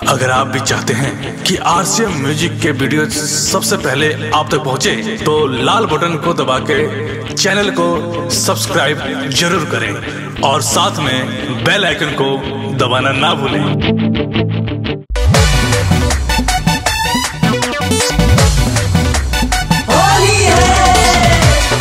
अगर आप भी चाहते हैं कि आरसीएम म्यूजिक के वीडियो सबसे पहले आप तक पहुंचे, तो लाल बटन को दबा के चैनल को सब्सक्राइब जरूर करें और साथ में बेल आइकन को दबाना ना भूलें होली है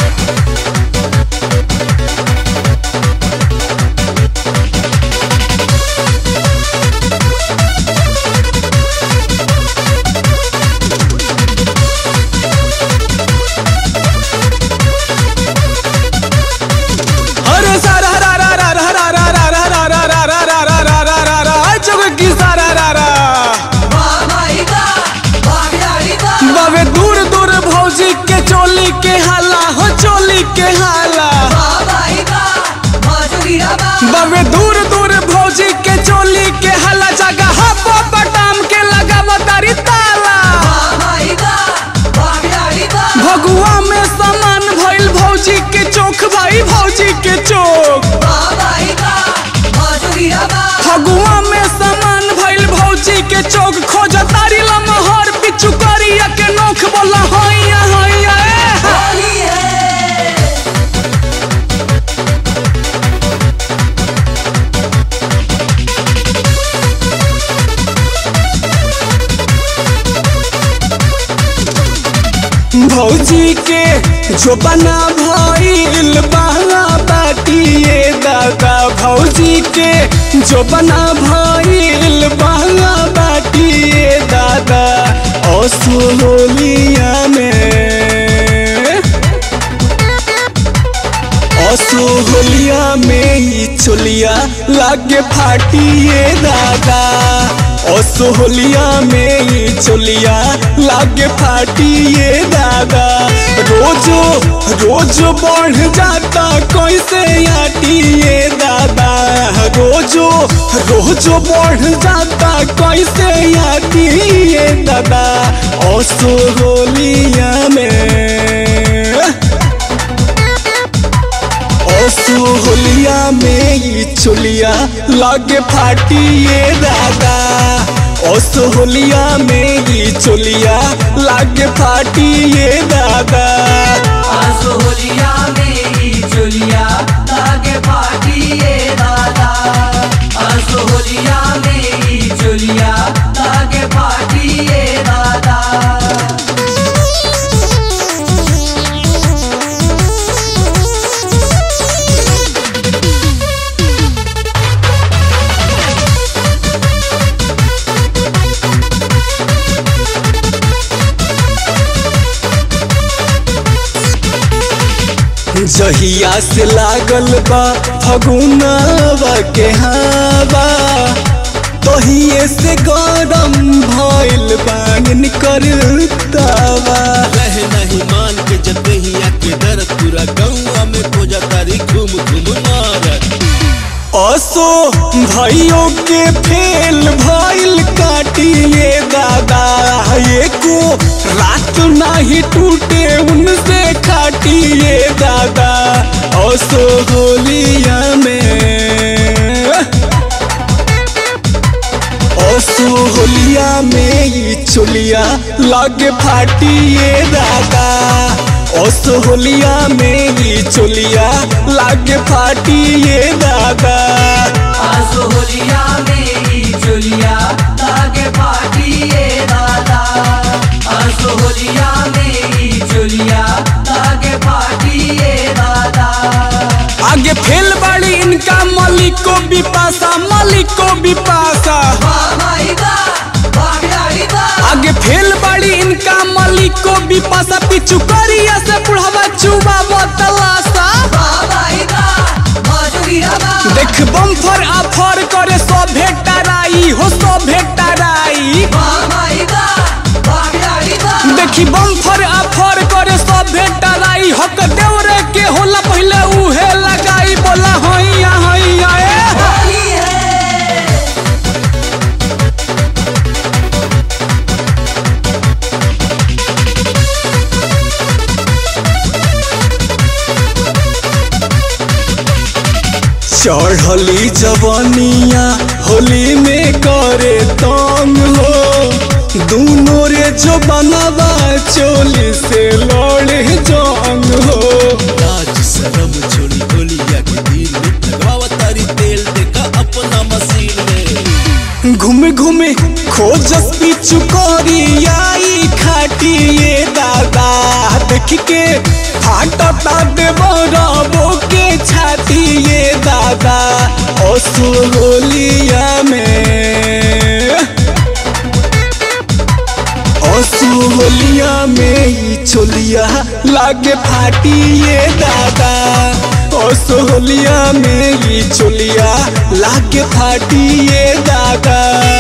अरे सारा रा रा रा रा रा रा रा रा रा रा रा रा रा रा रा रा रा रा जग की सारा रा रा बाबाईदा बागड़ाईदा बाबे दूर दूर भौजी के चोली के हाला हो चोली के हाला बाबाईदा माजुरीरा बा बाबे दूर दूर भौजी के चोली के हाला जगह हपो बटाम के लगाव तारी ताला बाबाईदा बागड़ाईदा भगुआ में समान भइल भौजी के चोख भाई भौजी के चोख बाबाईदा माजुरीरा बा फगुआ में समान भइल भौजी के चौक खोज तारी लमहर पिचु करिया के नोख बोला हैया हैया ए। होली है भौजी के जो बना भइल बहला बाटिए दादा भौजी के जो बना भइल बहला बाटिए दादा असोलिया में असोहलिया में ही चोलिया लागे फाटिए दादा असोहलिया में ही चोलिया लागे फाटिए दादा रोजो रोजो बढ़ जाता कैसे आटिए दादा रोजो रोजो बढ़ जाता कैसे आटिए दादा असोहलिया में असुहलिया में ही चुलिया लागे फाटिए दादा असुहलिया में ही चुलिया लागे फाटिए दादा आसोलिया मेरी चोलिया लागे पाटिए दादा आसोलिया मेरी चोलिया लागे पाटिए दादा जहिया से लागल बा फगुनवा के हवा तहिए से गरम भइल बांगन करतावा रहे नहीं मान के जतहिया के दर्द पूरा गौआ में खोजा तारी घूम घूम मारत असो भाइयों के फेल भइल काटिए दादा एको रात नहीं टूटे उनसे खाटिए दादा असो होलिया में असो होलिया में ही चोलिया लागे फाटिए दादा असो होलिया में ही चोलिया लागे फाटिए दादा आसोलिया मेरी चोलिया लागे पाटिए दादा आसोलिया मेरी चोलिया लागे पाटिए दादा आगे फेल बाड़ी इनका मलिको बिपासा मलिको बिपासा बाबाईदा बागड़ाईदा आगे फेल बाड़ी इनका मलिको बिपासा पिचु करिया से बुढ़ावा चुबा बतलासा बाबाईदा माजुरीरा बा देख बम्फर आफर करे सो भेटाराई हो सो भेटाराई बाबाईदा बागड़ाईदा देखी बम्फर आफर करे सो भेटाराई हक देवरे के होला पहले उहे लगाई बोला हैया हैया ए होली है चढ़ली जवनिया होली में करे तंग हो दूनो रे जो बनवा चोली से लड़े जंग हो लाज शरम छोड़ी होलिया के दिन में लगावा तारी तेल देखा अपना मशीन में घूमे घूमे खोजस पिचु करियाई खाटी ये दादा देख के फाटता देवरबो के छाती ये दादा असुहोलिया में असुहोलिया में ई चोलिया लागे फाटी ये दादा असुहोलिया में ई चोलिया लागे फाटी ये दादा